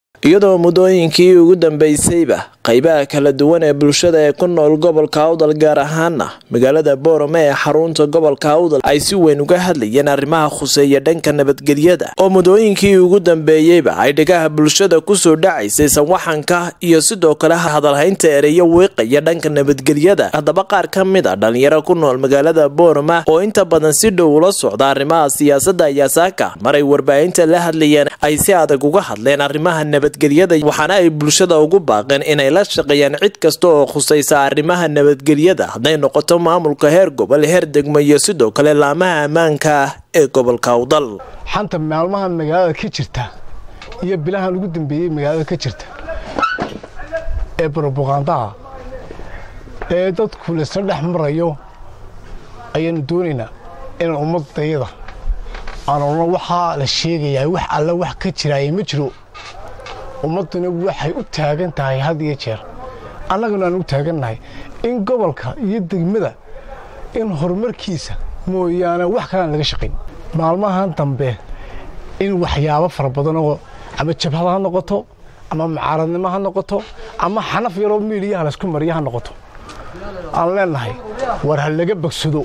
iyadoo muddooyinkii ugu dambeysayba qaybaha kala duwan ee bulshada ee ku nool gobolka awdal gaar ahaana magaalada boorame ee xarunta gobolka awdal ay si weyn uga hadlayeen arrimaha khuseeya dhanka nabadgelyada oo muddooyinkii ugu dambeeyeyba ay dhigaha bulshada kusoo dhacaysay sanwaxanka iyo sidoo kale hadalhaynta ereyo wiiqaya dhanka nabadgelyada haddaba qaar ka mid a dhalinyaro ku nool magaalada boorama oo inta badan si dhow ula socda arrimaha siyaasada ayaa saaka maray warbaahinta la hadlayeen ay si adag uga hadleen arrimaha nabadgelyada waxaana ay bulshada ugu baaqeen inay la shaqeeyaan cid kasta oo khusaysa arrimaha nabadgelyada hadday noqoto maamulka heer gobol heer degmo iyo sidoo kale laamaha ammaanka ee gobolka awdal xanta maalmahan magaalada ka jirta iyo bilahan ugu dambeeyey magaalada ka jirta ee broboqandaha ee dadku laysla dhex marayo ayaanu doonaynaa inaan ummadayada aan odhan waxaa la sheegayaa wax alla wax ka jiraaya ma jiro ummadduna waxay u taagan tahay had iyo jeer annaguna aan u taagannahay in gobolka iyo degmada in horumarkiisa mooyaane wax kalaan laga shaqayn maalmahan dambe in waxyaabo fara badan oo ama jabhad ha noqoto ama mucaaradnimo ha noqoto ama xanaf yaroo miidiyaha laysku mariya ha noqoto aan leennahay war ha laga bogsado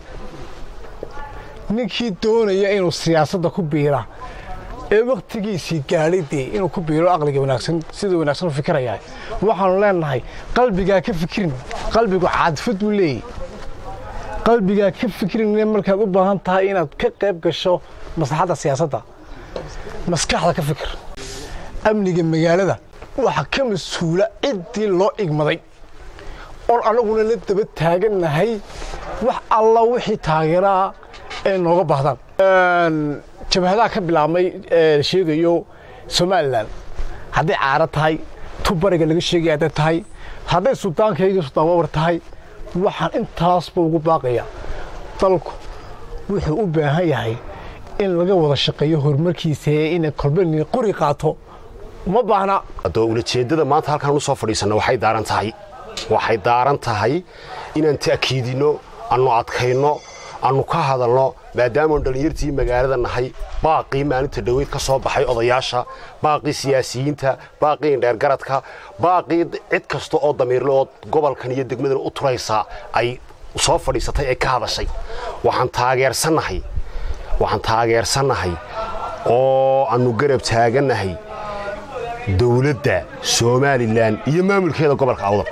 ninkii doonaya inuu siyaasadda ku biira ee wakhtigiisii gaadhay dee inuu ku biiro aqliga wanaagsan sida wanaagsan u fikirayaa waxaanu leennahay qalbigaa ka fikirin qalbigu caadifad buu leeyahy qalbigaa ka fikirin markaad u baahan tahay inaad ka qayb gasho maslaxadda siyaasadda maskaxda ka fikir amniga magaalada waxaa ka mas-uula ciddii loo igmaday oon annaguna la daba taagannahay wax alla wixii taageeraa ay nooga baahdaan jabhadaha ka bilaabmay ee sheegayo somalilan hadday caaro tahay tubariga laga sheegaya hadday tahay hadday suldaankaygii suldaan wawar tahay waxaan intaasba ugu baaqayaa dalku wuxuu u baahan yahay in laga wada shaqeeyo horumarkiisa ee inay kolbani qori qaato uma baahna haddoo ulajeeddada maanta halkaan u soo fadhiisanno waxay daaran tahay waxay daaran tahay inaan ta'kiidinno annu adkayno annu ka hadalno maadaamaanu dhallinyartii magaalada nahay baaqii maalinta dhoweyd ka soo baxay odayaasha baaqii siyaasiyiinta baaqii indheergaradka baaqii cid kasta oo damiirle oo gobolkan iyo degmadan u turaysaa ay soo fadhiisatay ee ka hadashay waxaan taageersannahay waxaan taageersannahay oo aannu garab taagannahay dowladda somalilan iyo maamulkeeda gobolka awdal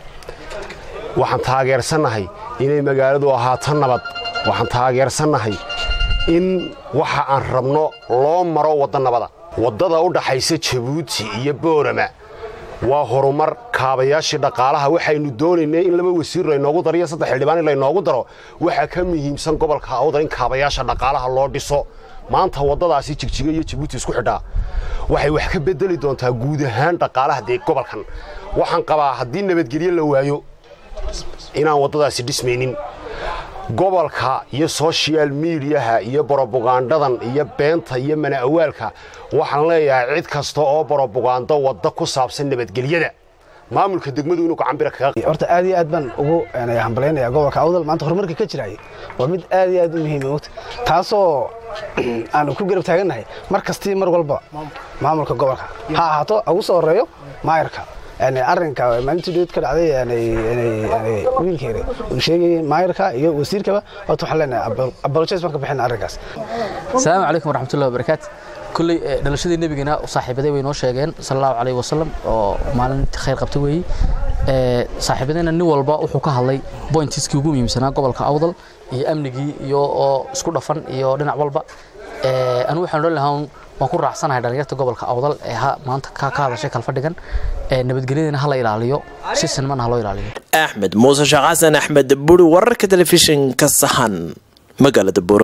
waxaan taageersannahay inay magaaladu ahaato nabad waxaan taageersannahay in waxa aan rabno loo maro wadda nabada waddada u dhaxaysa jabuuti iyo boorama waa horumar kaabayaashii dhaqaalaha waxaynu doonaynay in laba wasiir laynoogu daro iyo saddex xildhibaan in laynoogu daro waxaa ka muhiimsan gobolka awdal in kaabayaasha dhaqaalaha loo dhiso maanta waddadaasi jigjiga iyo jabuuti isku xidhaa waxay wax ka bedeli doontaa guud ahaan dhaqaalaha dee gobolkan waxaan qabaa haddii nabadgelyo la waayo inaan waddadaasi dhismaynin gobolka iyo sochial midiyaha iyo brobagandhadan iyo beenta iyo mana-awaalka waxaan leeyahay cid kasta oo brobagando wadda ku saabsan nabadgelyada maamulka degmadu inuu gacanbira kaga horta aad iyo aad baan ugu hambalaynayaa gobolka awdal maanta horumarka ka jiraya waa mid aad iyo aad u muhiima mogta taasoo aanu ku garab taagannahay mar kastii mar walba maamulka gobolka ha ahaato ugu soo horeeyo maayarka arrinka maalintii dhood ka dhacday wiilkeena uu sheegayay maayarka iyo wasiirkaba horta waxaan leenahay apologize baan ka bixina arrinkaas asalaamu calaykum waraxmatullahi wabarakaatu kulley dhalashadii nebigana saaxiibaday way noo sheegeen sala allahu calayhi wasalam oo maalin khayr qabta weeye saaxiibadayna nin walba wuxuu ka hadlay bointiskii ugu muhiimsanaa gobolka awdal iyo amnigii iyo oo isku dhafan iyo dhinac walba anigu waxaan odhan lahaa waan ku raacsanahay dhalinyarta gobolka awdal ee maanta ka hadashay kalfadhigan nabadgelyadana ha la ilaaliyo si sinmana ha loo ilaaliyo axmed muuse sheekh xasan axmed buri wararka telefishinka sahan magaalada